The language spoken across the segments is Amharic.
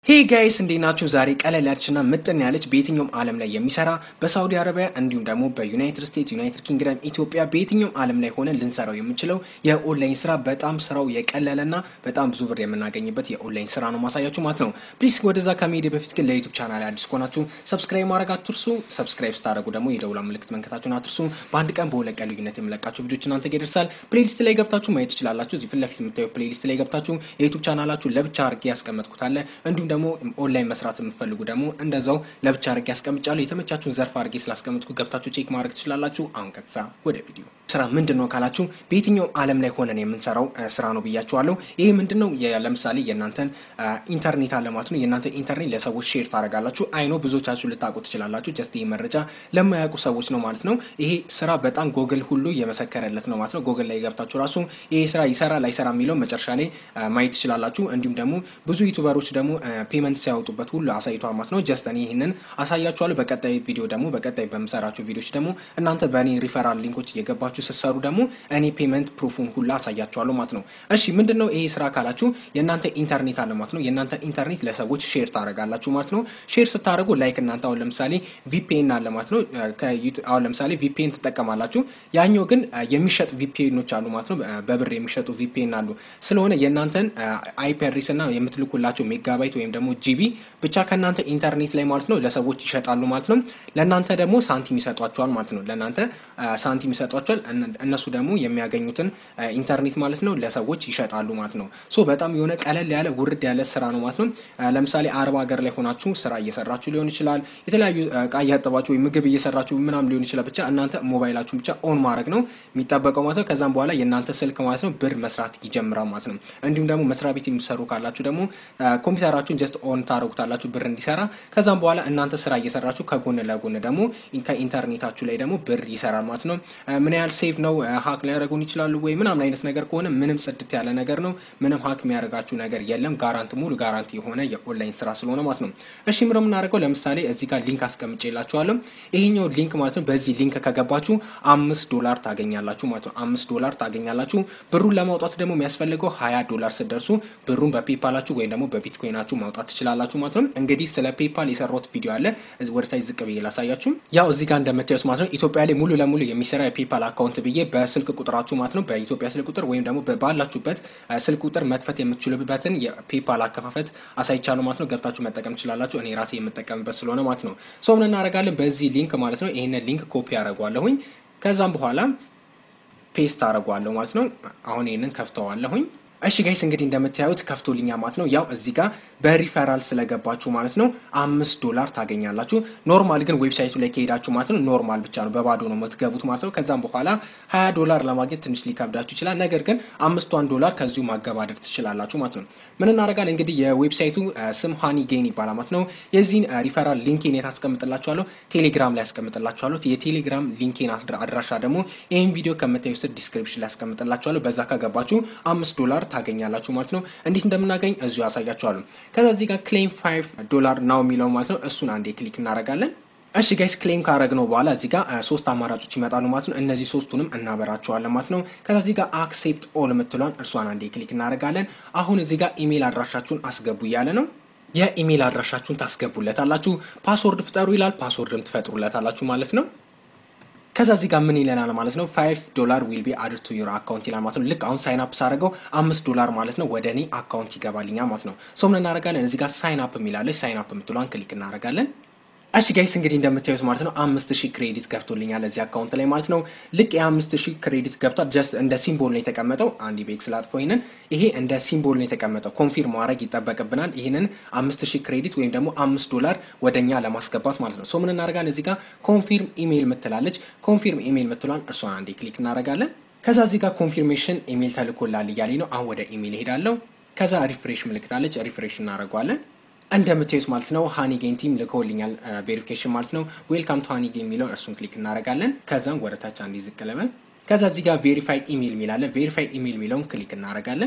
ሄይ ጋይስ እንዴት ናችሁ? ዛሬ ቀለል ያለችና ምጥን ያለች በየትኛውም ዓለም ላይ የሚሰራ በሳውዲ አረቢያ እንዲሁም ደግሞ በዩናይትድ ስቴትስ፣ ዩናይትድ ኪንግደም፣ ኢትዮጵያ በየትኛውም ዓለም ላይ ሆነን ልንሰራው የምንችለው የኦንላይን ስራ በጣም ስራው የቀለለና በጣም ብዙ ብር የምናገኝበት የኦንላይን ስራ ነው ማሳያችሁ ማለት ነው። ፕሊስ ወደዛ ከመሄድ በፊት ግን ለዩቱብ ቻናል አዲስ ከሆናችሁ ሰብስክራይብ ማድረግ አትርሱ። ሰብስክራይብ ስታደረጉ ደግሞ የደውላ ምልክት መንከታችሁን አትርሱ። በአንድ ቀን በሁለት ቀን ልዩነት የምለቃቸው ቪዲዮች እናንተ ጋር ይደርሳል። ፕሌሊስት ላይ ገብታችሁ ማየት ትችላላችሁ። እዚህ ፊት ለፊት የምታዩ ፕሌሊስት ላይ ገብታችሁ የዩቱብ ቻናላችሁ ለብቻ አድርጌ ያስቀመጥኩታለ እንዲሁም ደግሞ ኦንላይን መስራት የምትፈልጉ ደግሞ እንደዛው ለብቻ አድርጌ ያስቀምጫለሁ። የተመቻችሁን ዘርፍ አድርጌ ስላስቀምጥኩ ገብታችሁ ቼክ ማድረግ ትችላላችሁ። አሁን ቀጥታ ወደ ቪዲዮ። ስራ ምንድን ነው ካላችሁ በየትኛውም ዓለም ላይ ሆነን የምንሰራው ስራ ነው ብያችኋለሁ። ይሄ ምንድን ነው? ለምሳሌ የእናንተን ኢንተርኔት አለ ማለት ነው። የእናንተ ኢንተርኔት ለሰዎች ሼር ታደርጋላችሁ። አይኖ ብዙዎቻችሁ ልታውቁ ትችላላችሁ። ጀስት ይህ መረጃ ለማያውቁ ሰዎች ነው ማለት ነው። ይሄ ስራ በጣም ጎግል ሁሉ የመሰከረለት ነው ማለት ነው። ጎግል ላይ ገብታችሁ ራሱ ይሄ ስራ ይሰራል አይሰራ የሚለው መጨረሻ ላይ ማየት ትችላላችሁ። እንዲሁም ደግሞ ብዙ ዩቱበሮች ደግሞ ፔመንት ሲያወጡበት ሁሉ አሳይቷል ማለት ነው። ጀስት እኔ ይህንን አሳያችኋለሁ። በቀጣይ ቪዲዮ ደግሞ በቀጣይ በምሰራችሁ ቪዲዮች ደግሞ እናንተ በእኔ ሪፈራል ሊንኮች እየገባችሁ ስትሰሩ ደግሞ እኔ ፔመንት ፕሩፉን ሁላ አሳያችኋለሁ ማለት ነው። እሺ ምንድን ነው ይሄ ስራ ካላችሁ የእናንተ ኢንተርኔት አለ ማለት ነው። የእናንተ ኢንተርኔት ለሰዎች ሼር ታደርጋላችሁ ማለት ነው። ሼር ስታደርጉ ላይክ እናንተ አሁን ለምሳሌ ቪፒኤን አለ ማለት ነው። አሁን ለምሳሌ ቪፒኤን ትጠቀማላችሁ። ያኛው ግን የሚሸጥ ቪፒኤኖች አሉ ማለት ነው። በብር የሚሸጡ ቪፒኤን አሉ። ስለሆነ የእናንተን አይፒ አድሬስ እና የምትልኩላቸው ሜጋባይት ወይም ደግሞ ጂቢ ብቻ ከእናንተ ኢንተርኔት ላይ ማለት ነው ለሰዎች ይሸጣሉ ማለት ነው። ለእናንተ ደግሞ ሳንቲም ይሰጧቸዋል ማለት ነው። ለእናንተ ሳንቲም ይሰጧቸዋል። እነሱ ደግሞ የሚያገኙትን ኢንተርኔት ማለት ነው ለሰዎች ይሸጣሉ ማለት ነው። ሶ በጣም የሆነ ቀለል ያለ ውርድ ያለ ስራ ነው ማለት ነው። ለምሳሌ አረብ ሀገር ላይ ሆናችሁ ስራ እየሰራችሁ ሊሆን ይችላል። የተለያዩ እቃ እያጠባችሁ ወይም ምግብ እየሰራችሁ ምናም ሊሆን ይችላል። ብቻ እናንተ ሞባይላችሁን ብቻ ኦን ማድረግ ነው የሚጠበቀው ማለት ነው። ከዛም በኋላ የእናንተ ስልክ ማለት ነው ብር መስራት ይጀምራል ማለት ነው። እንዲሁም ደግሞ መስሪያ ቤት የሚሰሩ ካላችሁ ደግሞ ኮምፒውተራችሁን ጀስት ኦን ታደረጉታላችሁ ብር እንዲሰራ። ከዛም በኋላ እናንተ ስራ እየሰራችሁ ከጎን ለጎን ደግሞ ከኢንተርኔታችሁ ላይ ደግሞ ብር ይሰራል ማለት ነው። ምን ያህል ሴፍ ነው ሀክ ሊያደርጉን ይችላሉ ወይ ምናምን አይነት ነገር ከሆነ ምንም ጽድት ያለ ነገር ነው። ምንም ሀክ የሚያደርጋችሁ ነገር የለም። ጋራንት ሙሉ ጋራንቲ የሆነ የኦንላይን ስራ ስለሆነ ማለት ነው። እሺ ምር የምናደርገው ለምሳሌ እዚህ ጋር ሊንክ አስቀምጬላችኋለሁ። ይሄኛው ሊንክ ማለት ነው። በዚህ ሊንክ ከገባችሁ አምስት ዶላር ታገኛላችሁ ማለት ነው። አምስት ዶላር ታገኛላችሁ። ብሩን ለማውጣት ደግሞ የሚያስፈልገው ሀያ ዶላር ስደርሱ ብሩን በፔፓላችሁ ወይም ደግሞ በቢትኮይናችሁ ማውጣት ትችላላችሁ ማለት ነው። እንግዲህ ስለ ፔፓል የሰራሁት ቪዲዮ አለ ወደታች ዝቅ ብዬ ላሳያችሁ። ያው እዚህ ጋር እንደምታዩት ማለት ነው ኢትዮጵያ ላይ ሙሉ ለሙሉ የሚሰራ የፔፓል አካውንት ብዬ በስልክ ቁጥራችሁ ማለት ነው በኢትዮጵያ ስልክ ቁጥር ወይም ደግሞ ባላችሁበት ስልክ ቁጥር መክፈት የምትችሉበትን የፔፓል አከፋፈት አሳይቻለሁ ማለት ነው። ገብታችሁ መጠቀም ትችላላችሁ። እኔ ራሴ የምጠቀምበት ስለሆነ ማለት ነው። ሰው ምን እናደርጋለን? በዚህ ሊንክ ማለት ነው ይህንን ሊንክ ኮፒ አደርገዋለሁኝ። ከዛም በኋላ ፔስት አደርገዋለሁ ማለት ነው። አሁን ይህንን ከፍተዋለሁኝ። እሺ ጋይስ እንግዲህ እንደምታዩት ከፍቶልኛ ማለት ነው። ያው እዚህ ጋር በሪፈራል ስለገባችሁ ማለት ነው አምስት ዶላር ታገኛላችሁ። ኖርማል ግን ዌብሳይቱ ላይ ከሄዳችሁ ማለት ነው ኖርማል ብቻ ነው በባዶ ነው የምትገቡት ማለት ነው። ከዛም በኋላ ሀያ ዶላር ለማግኘት ትንሽ ሊከብዳችሁ ይችላል። ነገር ግን አምስቷን ዶላር ከዚሁ ማገባደር ትችላላችሁ ማለት ነው። ምን እናደርጋለን እንግዲህ የዌብሳይቱ ስም ሃኒ ጌን ይባላል ማለት ነው። የዚህን ሪፈራል ሊንኬን የት አስቀምጥላችኋለሁ? ቴሌግራም ላይ አስቀምጥላችኋለሁ። የቴሌግራም ሊንኬን አድራሻ ደግሞ ይህን ቪዲዮ ከምታዩ ስር ዲስክሪፕሽን ላይ አስቀምጥላችኋለሁ። በዛ ከገባችሁ አምስት ዶላር ታገኛላችሁ ማለት ነው። እንዴት እንደምናገኝ እዚሁ ያሳያችኋለሁ። ከዛ እዚህ ጋር ክሌም ፋይቭ ዶላር ናው የሚለው ማለት ነው። እሱን አንዴ ክሊክ እናደርጋለን። እሺ ጋይስ ክሌም ካረግነው በኋላ እዚህ ጋር ሶስት አማራጮች ይመጣሉ ማለት ነው። እነዚህ ሶስቱንም እናበራቸዋለን ማለት ነው። ከዛ እዚህ ጋር አክሴፕት ኦል የምትሏን እርሷን አንዴ ክሊክ እናደርጋለን። አሁን እዚህ ጋር ኢሜል አድራሻችሁን አስገቡ እያለ ነው። የኢሜል አድራሻችሁን ታስገቡለታላችሁ። ፓስወርድ ፍጠሩ ይላል። ፓስወርድም ትፈጥሩለታላችሁ ማለት ነው። ከዛ እዚህ ጋር ምን ይለናል ማለት ነው። ፋይቭ ዶላር ዊል ቢ አድድ ቱ ዩር አካውንት ይላል ማለት ነው። ልክ አሁን ሳይን አፕ ሳደርገው አምስት ዶላር ማለት ነው ወደ እኔ አካውንት ይገባልኛል ማለት ነው። ሰው ምን እናደርጋለን እዚህ ጋር ሳይን አፕ የሚላለች ሳይን አፕ የምትለዋን ክሊክ እናደርጋለን። እሺ ጋይስ እንግዲህ እንደምታዩት ማለት ነው አምስት ሺህ ክሬዲት ገብቶልኛል እዚህ አካውንት ላይ ማለት ነው። ልክ የአምስት ሺህ ክሬዲት ገብቷል። ጀስት እንደ ሲምቦል ነው የተቀመጠው። አንድ ቤክ ስላጥፎ ይህንን ይሄ እንደ ሲምቦል ነው የተቀመጠው። ኮንፊርም ማድረግ ይጠበቅብናል። ይህንን አምስት ሺህ ክሬዲት ወይም ደግሞ አምስት ዶላር ወደኛ ለማስገባት ማለት ነው። ሶ ምን እናደርጋለን እዚህ ጋር ኮንፊርም ኢሜይል ምትላለች። ኮንፊርም ኢሜይል ምትሏን እርሷን አንዴ ክሊክ እናደርጋለን። ከዛ እዚህ ጋር ኮንፊርሜሽን ኢሜይል ተልኮላል እያለኝ ነው። አሁን ወደ ኢሜይል እሄዳለሁ። ከዛ ሪፍሬሽ ምልክታለች። ሪፍሬሽ እናደርገዋለን። እንደምታዩት ማለት ነው ሃኒ ጌን ቲም ልከውልኛል ቬሪፊኬሽን ማለት ነው። ዌልካም ቱ ሃኒ ጌን የሚለውን እርሱን ክሊክ እናደርጋለን። ከዛም ወደ ታች አንድ ዝቅ ልበል። ከዛ እዚህ ጋር ቬሪፋይ ኢሜል የሚላለ ቬሪፋይ ኢሜል የሚለውን ክሊክ እናደርጋለን።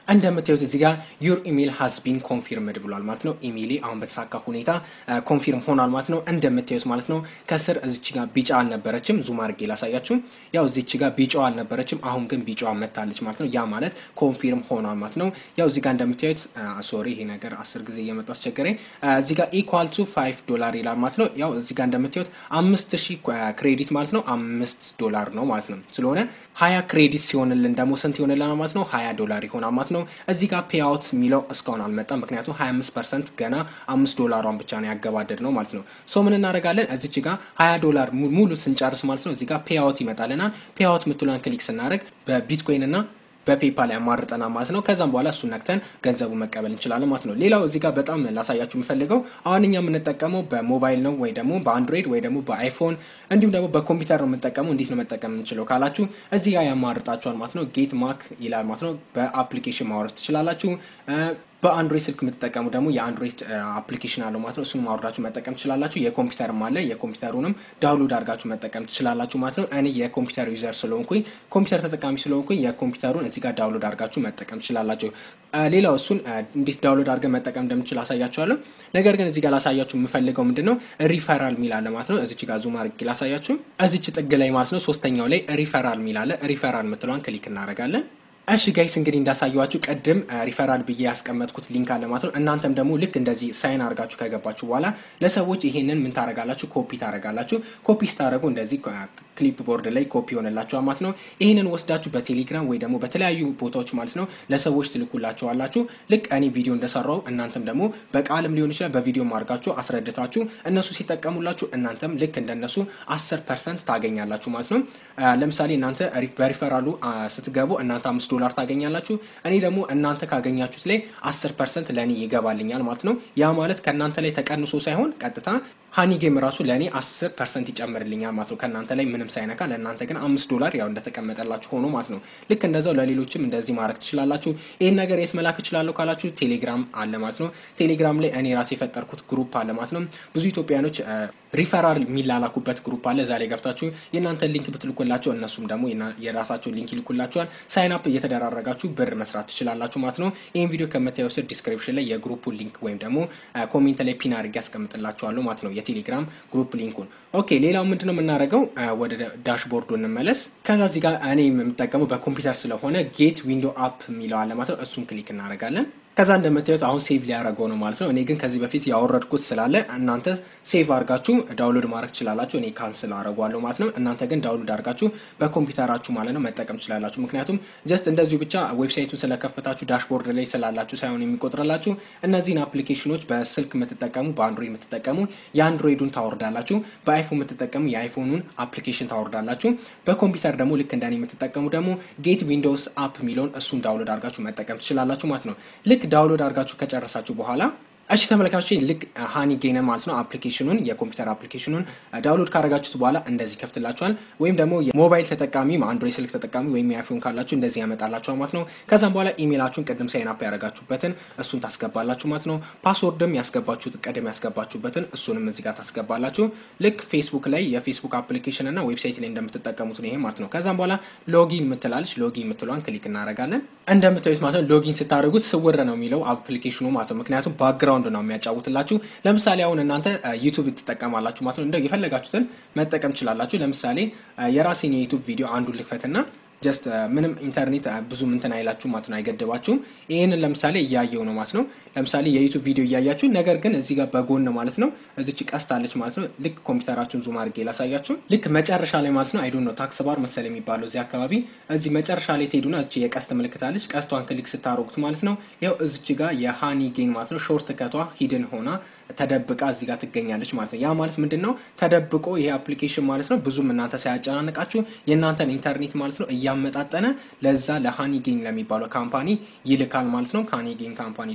እንደምታዩት እዚህ ጋር ዩር ኢሜል ሃዝ ቢን ኮንፊርምድ ብሏል ማለት ነው። ኢሜይሌ አሁን በተሳካ ሁኔታ ኮንፊርም ሆኗል ማለት ነው። እንደምታዩት ማለት ነው ከስር እዚች ጋር ቢጫ አልነበረችም። ዙም አድርጌ ላሳያችሁ። ያው እዚች ጋር ቢጫዋ አልነበረችም። አሁን ግን ቢጫዋ መታለች ማለት ነው። ያ ማለት ኮንፊርም ሆኗል ማለት ነው። ያው እዚህ ጋር እንደምታዩት ሶሪ፣ ይሄ ነገር አስር ጊዜ እየመጡ አስቸገረኝ። እዚህ ጋር ኢኳል ቱ ፋይቭ ዶላር ይላል ማለት ነው። ያው እዚህ ጋር እንደምታዩት አምስት ሺህ ክሬዲት ማለት ነው አምስት ዶላር ነው ማለት ነው። ስለሆነ ሀያ ክሬዲት ሲሆንልን ደግሞ ስንት ይሆንልናል ማለት ነው? ሀያ ዶላር ይሆናል ማለት ነው። እዚህ ጋር ፔአውት የሚለው እስካሁን አልመጣም። ምክንያቱም ሀያ አምስት ፐርሰንት ገና አምስት ዶላሯን ብቻ ነው ያገባደድ ነው ማለት ነው። ሶ ምን እናደርጋለን? እዚች ጋር ሀያ ዶላር ሙሉ ስንጨርስ ማለት ነው እዚህ ጋር ፔአውት ይመጣልናል። ፔአውት የምትሏን ክሊክ ስናደርግ በቢትኮይን እና በፔፓል ያማርጠናል ማለት ነው። ከዛም በኋላ እሱን ነክተን ገንዘቡ መቀበል እንችላለን ማለት ነው። ሌላው እዚህ ጋር በጣም ላሳያችሁ የምፈልገው አሁን እኛ የምንጠቀመው በሞባይል ነው ወይ ደግሞ በአንድሮይድ ወይ ደግሞ በአይፎን እንዲሁም ደግሞ በኮምፒውተር ነው የምንጠቀመው። እንዴት ነው መጠቀም የምንችለው ካላችሁ እዚህ ጋር ያማርጣችኋል ማለት ነው። ጌት ማክ ይላል ማለት ነው። በአፕሊኬሽን ማውረድ ትችላላችሁ። በአንድሮይድ ስልክ የምትጠቀሙ ደግሞ የአንድሮይድ አፕሊኬሽን አለው ማለት ነው። እሱን ማውረዳችሁ መጠቀም ትችላላችሁ። የኮምፒውተርም አለ። የኮምፒውተሩንም ዳውንሎድ አድርጋችሁ መጠቀም ትችላላችሁ ማለት ነው። እኔ የኮምፒውተር ዩዘር ስለሆንኩኝ ኮምፒውተር ተጠቃሚ ስለሆንኩኝ የኮምፒውተሩን እዚህ ጋር ዳውንሎድ አድርጋችሁ መጠቀም ትችላላችሁ። ሌላው እሱን እንዴት ዳውንሎድ አድርገን መጠቀም እንደምችል አሳያችኋለሁ። ነገር ግን እዚህ ጋር ላሳያችሁ የምፈልገው ምንድን ነው ሪፈራል ሚል አለ ማለት ነው። እዚች ጋር ዙም አድርጌ ላሳያችሁ። እዚች ጥግ ላይ ማለት ነው ሶስተኛው ላይ ሪፈራል ሚል አለ። ሪፈራል የምትለዋን ክሊክ እናደርጋለን። እሺ ጋይስ እንግዲህ እንዳሳየዋችሁ ቅድም ሪፈራል ብዬ ያስቀመጥኩት ሊንክ አለ ማለት ነው። እናንተም ደግሞ ልክ እንደዚህ ሳይን አድርጋችሁ ከገባችሁ በኋላ ለሰዎች ይሄንን ምን ታደርጋላችሁ? ኮፒ ታደርጋላችሁ። ኮፒ ስታደርጉ እንደዚህ ክሊፕ ቦርድ ላይ ኮፒ ሆነላችኋል ማለት ነው። ይህንን ወስዳችሁ በቴሌግራም ወይ ደግሞ በተለያዩ ቦታዎች ማለት ነው ለሰዎች ትልኩላቸዋላችሁ። ልክ እኔ ቪዲዮ እንደሰራው እናንተም ደግሞ በቃልም ሊሆን ይችላል በቪዲዮም አድርጋችሁ አስረድታችሁ እነሱ ሲጠቀሙላችሁ እናንተም ልክ እንደነሱ አስር ፐርሰንት ታገኛላችሁ ማለት ነው። ለምሳሌ እናንተ በሪፈራሉ ስትገቡ እናንተ አምስት ዶላር ታገኛላችሁ። እኔ ደግሞ እናንተ ካገኛችሁት ላይ አስር ፐርሰንት ለእኔ ይገባልኛል ማለት ነው። ያ ማለት ከእናንተ ላይ ተቀንሶ ሳይሆን ቀጥታ ሀኒ ጌም ራሱ ለእኔ አስር ፐርሰንት ይጨምርልኛል ማለት ነው። ከእናንተ ላይ ምንም ሳይነካ ለእናንተ ግን አምስት ዶላር ያው እንደተቀመጠላችሁ ሆኖ ማለት ነው። ልክ እንደዛው ለሌሎችም እንደዚህ ማድረግ ትችላላችሁ። ይህን ነገር የት መላክ እችላለሁ ካላችሁ ቴሌግራም አለ ማለት ነው። ቴሌግራም ላይ እኔ ራሴ የፈጠርኩት ግሩፕ አለ ማለት ነው። ብዙ ኢትዮጵያኖች ሪፈራል የሚላላኩበት ግሩፕ አለ። እዛ ላይ ገብታችሁ የእናንተን ሊንክ ብትልኩላቸው እነሱም ደግሞ የራሳቸውን ሊንክ ይልኩላቸዋል። ሳይን አፕ እየተደራረጋችሁ ብር መስራት ትችላላችሁ ማለት ነው። ይህን ቪዲዮ ከምታየው ስር ዲስክሪፕሽን ላይ የግሩፑን ሊንክ ወይም ደግሞ ኮሜንት ላይ ፒን አድርጌ ያስቀምጥላችኋለሁ ማለት ነው የቴሌግራም ግሩፕ ሊንኩን። ኦኬ ሌላው ምንድን ነው የምናደርገው? ወደ ዳሽቦርዱ እንመለስ። ከዛ እዚህ ጋር እኔ የምጠቀመው በኮምፒውተር ስለሆነ ጌት ዊንዶ አፕ የሚለው አለ ማለት ነው። እሱን ክሊክ እናደርጋለን። ከዛ እንደምታዩት አሁን ሴቭ ሊያደርገው ነው ማለት ነው። እኔ ግን ከዚህ በፊት ያወረድኩት ስላለ እናንተ ሴቭ አድርጋችሁ ዳውንሎድ ማድረግ ትችላላችሁ። እኔ ካንስል አደርገዋለሁ ማለት ነው። እናንተ ግን ዳውንሎድ አድርጋችሁ በኮምፒውተራችሁ ማለት ነው መጠቀም ትችላላችሁ። ምክንያቱም ጀስት እንደዚሁ ብቻ ዌብሳይቱን ስለከፈታችሁ ዳሽቦርድ ላይ ስላላችሁ ሳይሆን የሚቆጥርላችሁ እነዚህን አፕሊኬሽኖች በስልክ የምትጠቀሙ በአንድሮይድ የምትጠቀሙ የአንድሮይዱን ታወርዳላችሁ፣ በአይፎን የምትጠቀሙ የአይፎኑን አፕሊኬሽን ታወርዳላችሁ። በኮምፒውተር ደግሞ ልክ እንደኔ የምትጠቀሙ ደግሞ ጌት ዊንዶውስ አፕ የሚለውን እሱን ዳውንሎድ አድርጋችሁ መጠቀም ትችላላችሁ ማለት ነው። ልክ ዳውንሎድ አድርጋችሁ ከጨረሳችሁ በኋላ እሺ ተመልካቾች ልክ ሀኒ ጌነ ማለት ነው አፕሊኬሽኑን የኮምፒውተር አፕሊኬሽኑን ዳውንሎድ ካደረጋችሁት በኋላ እንደዚህ ከፍትላችኋል። ወይም ደግሞ የሞባይል ተጠቃሚ አንድሮይድ ስልክ ተጠቃሚ ወይም የአይፎን ካላችሁ እንደዚህ ያመጣላችኋል ማለት ነው። ከዛም በኋላ ኢሜይላችሁን ቅድም ሳይን አፕ ያደረጋችሁበትን እሱን ታስገባላችሁ ማለት ነው። ፓስወርድም ያስገባችሁት ቅድም ያስገባችሁበትን እሱንም እዚህ ጋር ታስገባላችሁ። ልክ ፌስቡክ ላይ የፌስቡክ አፕሊኬሽን እና ዌብሳይት ላይ እንደምትጠቀሙት ነው ይሄ ማለት ነው። ከዛም በኋላ ሎጊን የምትላለች ሎጊን የምትለዋን ክሊክ እናደርጋለን። እንደምታዩት ማለት ነው ሎጊን ስታደርጉት ስውር ነው የሚለው አፕሊኬሽኑ ማለት ነው። ምክንያቱም ባክግራውንድ ነው የሚያጫውትላችሁ። ለምሳሌ አሁን እናንተ ዩቱብ ትጠቀማላችሁ ማለት ነው። እንደው የፈለጋችሁትን መጠቀም ትችላላችሁ። ለምሳሌ የራሴን የዩቱብ ቪዲዮ አንዱን ልክፈትና ጀስት ምንም ኢንተርኔት ብዙም እንትን አይላችሁ ማለት ነው፣ አይገድባችሁም። ይህንን ለምሳሌ እያየው ነው ማለት ነው። ለምሳሌ የዩቱብ ቪዲዮ እያያችሁ ነገር ግን እዚህ ጋር በጎን ማለት ነው እዚች ቀስት አለች ማለት ነው። ልክ ኮምፒውተራችሁን ዙም አድርጌ ላሳያችሁ። ልክ መጨረሻ ላይ ማለት ነው አይዶ ነው ታክስ ባር መሰል የሚባለው እዚህ አካባቢ እዚህ መጨረሻ ላይ ትሄዱና እቺ የቀስት ምልክት አለች። ቀስቷን ክሊክ ስታሮጉት ማለት ነው ያው እዚች ጋር የሃኒ ጌን ማለት ነው ሾርት ከቷ ሂድን ሆና ተደብቃ እዚህ ጋር ትገኛለች ማለት ነው። ያ ማለት ምንድን ነው? ተደብቆ ይሄ አፕሊኬሽን ማለት ነው ብዙም እናንተ ሳያጨናንቃችሁ የእናንተን ኢንተርኔት ማለት ነው እያመጣጠነ ለዛ ለሃኒ ጌን ለሚባለው ካምፓኒ ይልካል ማለት ነው። ከሃኒ ጌን ካምፓኒ ደግሞ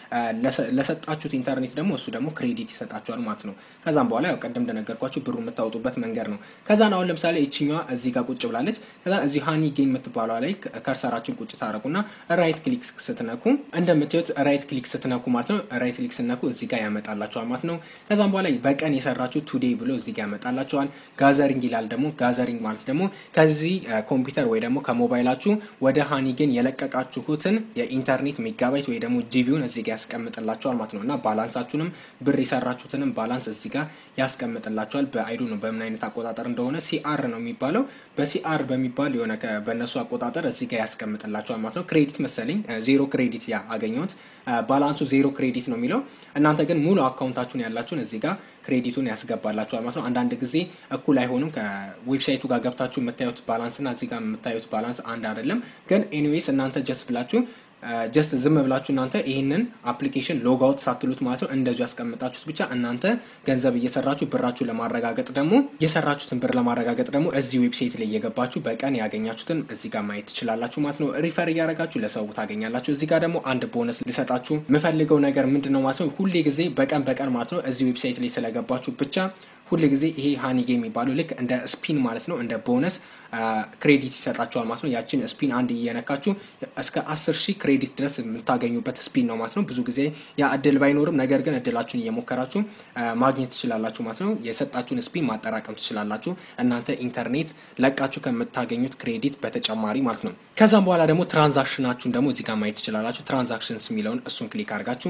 ለሰጣችሁት ኢንተርኔት ደግሞ እሱ ደግሞ ክሬዲት ይሰጣችኋል ማለት ነው። ከዛም በኋላ ያው ቀደም እንደነገርኳችሁ ብሩ የምታወጡበት መንገድ ነው። ከዛን አሁን ለምሳሌ ይችኛዋ እዚህ ጋር ቁጭ ብላለች። ከዛ እዚህ ሃኒ ጌን የምትባለዋ ላይ ከርሰራችን ቁጭ ታረቁና ራይት ክሊክ ስትነኩ እንደምታዩት ራይት ክሊክ ስትነኩ ማለት ነው ራይት ክሊክ ስትነኩ እዚህ ጋር ያመጣላችኋል ማለት ነው። ከዛም በኋላ በቀን የሰራችሁ ቱዴይ ብሎ እዚህ ጋር ያመጣላችኋል። ጋዘሪንግ ይላል ደግሞ ጋዘሪንግ ማለት ደግሞ ከዚህ ኮምፒውተር ወይ ደግሞ ከሞባይላችሁ ወደ ሃኒጌን የለቀቃችሁትን የኢንተርኔት ሜጋባይት ወይ ደግሞ ጂቢውን እዚህ ጋር ያስቀምጥላችኋል ማለት ነው እና ባላንሳችሁንም ብር የሰራችሁትንም ባላንስ እዚህ ጋር ያስቀምጥላችኋል። በአይዱ ነው በምን አይነት አቆጣጠር እንደሆነ ሲአር ነው የሚባለው። በሲአር በሚባል የሆነ በእነሱ አቆጣጠር እዚህ ጋር ያስቀምጥላችኋል ማለት ነው። ክሬዲት መሰለኝ ዜሮ ክሬዲት ያ አገኘሁት። ባላንሱ ዜሮ ክሬዲት ነው የሚለው። እናንተ ግን ሙሉ አካውንታችሁን ያላችሁን እዚህ ጋር ክሬዲቱን ያስገባላችኋል ማለት ነው። አንዳንድ ጊዜ እኩል አይሆኑም። ከዌብሳይቱ ጋር ገብታችሁ የምታዩት ባላንስ እና እዚህ ጋር የምታዩት ባላንስ አንድ አይደለም። ግን ኤኒዌይስ እናንተ ጀስት ብላችሁ ጀስት ዝም ብላችሁ እናንተ ይህንን አፕሊኬሽን ሎግ አውት ሳትሉት ማለት ነው እንደዚሁ ያስቀምጣችሁት ብቻ እናንተ ገንዘብ እየሰራችሁ ብራችሁ ለማረጋገጥ ደግሞ የሰራችሁትን ብር ለማረጋገጥ ደግሞ እዚህ ዌብሳይት ላይ እየገባችሁ በቀን ያገኛችሁትን እዚህ ጋር ማየት ትችላላችሁ ማለት ነው። ሪፈር እያደረጋችሁ ለሰው ታገኛላችሁ። እዚህ ጋር ደግሞ አንድ ቦነስ ልሰጣችሁ የምፈልገው ነገር ምንድን ነው ማለት ነው ሁሌ ጊዜ በቀን በቀን ማለት ነው እዚህ ዌብሳይት ላይ ስለገባችሁ ብቻ ሁል ጊዜ ይሄ ሃኒጌ የሚባለው ልክ እንደ ስፒን ማለት ነው እንደ ቦነስ ክሬዲት ይሰጣቸዋል ማለት ነው። ያችን ስፒን አንድ እየነካችሁ እስከ አስር ሺህ ክሬዲት ድረስ የምታገኙበት ስፒን ነው ማለት ነው። ብዙ ጊዜ ያ እድል ባይኖርም ነገር ግን እድላችሁን እየሞከራችሁ ማግኘት ትችላላችሁ ማለት ነው። የሰጣችሁን ስፒን ማጠራቀም ትችላላችሁ እናንተ ኢንተርኔት ለቃችሁ ከምታገኙት ክሬዲት በተጨማሪ ማለት ነው። ከዛም በኋላ ደግሞ ትራንዛክሽናችሁን ደግሞ እዚህ ጋር ማየት ትችላላችሁ። ትራንዛክሽንስ የሚለውን እሱን ክሊክ አድርጋችሁ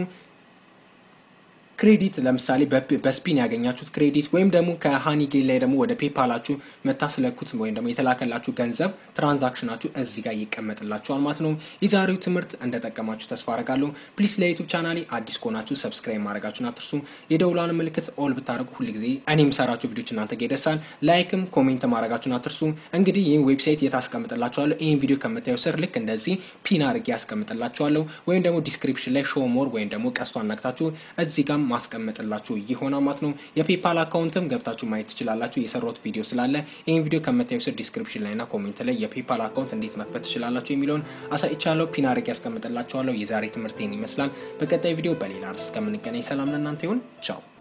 ክሬዲት ለምሳሌ በስፒን ያገኛችሁት ክሬዲት ወይም ደግሞ ከሃኒጌን ላይ ደግሞ ወደ ፔፓላችሁ መታስለኩት ወይም ደግሞ የተላከላችሁ ገንዘብ ትራንዛክሽናችሁ እዚህ ጋር ይቀመጥላችኋል ማለት ነው። የዛሬው ትምህርት እንደጠቀማችሁ ተስፋ አረጋለሁ። ፕሊስ ለዩቱብ ቻናሌ አዲስ ከሆናችሁ ሰብስክራይብ ማድረጋችሁን አትርሱ። የደውሏን ምልክት ኦል ብታደርጉ ሁል ጊዜ እኔ የምሰራችሁ ቪዲዮች እናንተ ጋር ይደርሳል። ላይክም ኮሜንት ማድረጋችሁን አትርሱ። እንግዲህ ይህን ዌብሳይት የት አስቀምጥላችኋለሁ? ይህን ቪዲዮ ከምታዩ ስር ልክ እንደዚህ ፒን አድርጌ ያስቀምጥላችኋለሁ። ወይም ደግሞ ዲስክሪፕሽን ላይ ሾው ሞር ወይም ደግሞ ቀስቷን ነክታችሁ እዚህ ጋር ማስቀመጥላችሁ ይሆናል ማለት ነው። የፔፓል አካውንትም ገብታችሁ ማየት ትችላላችሁ። የሰራሁት ቪዲዮ ስላለ ይህን ቪዲዮ ከምታዩ ስር ዲስክሪፕሽን ላይና ኮሜንት ላይ የፔፓል አካውንት እንዴት መክፈት ትችላላችሁ የሚለውን አሳይቻለሁ። ፒን አድርጌ ያስቀምጥላችኋለሁ። የዛሬ ትምህርት ይህን ይመስላል። በቀጣይ ቪዲዮ በሌላ ርዕስ እስከምንገናኝ ሰላም ለእናንተ ይሁን። ቻው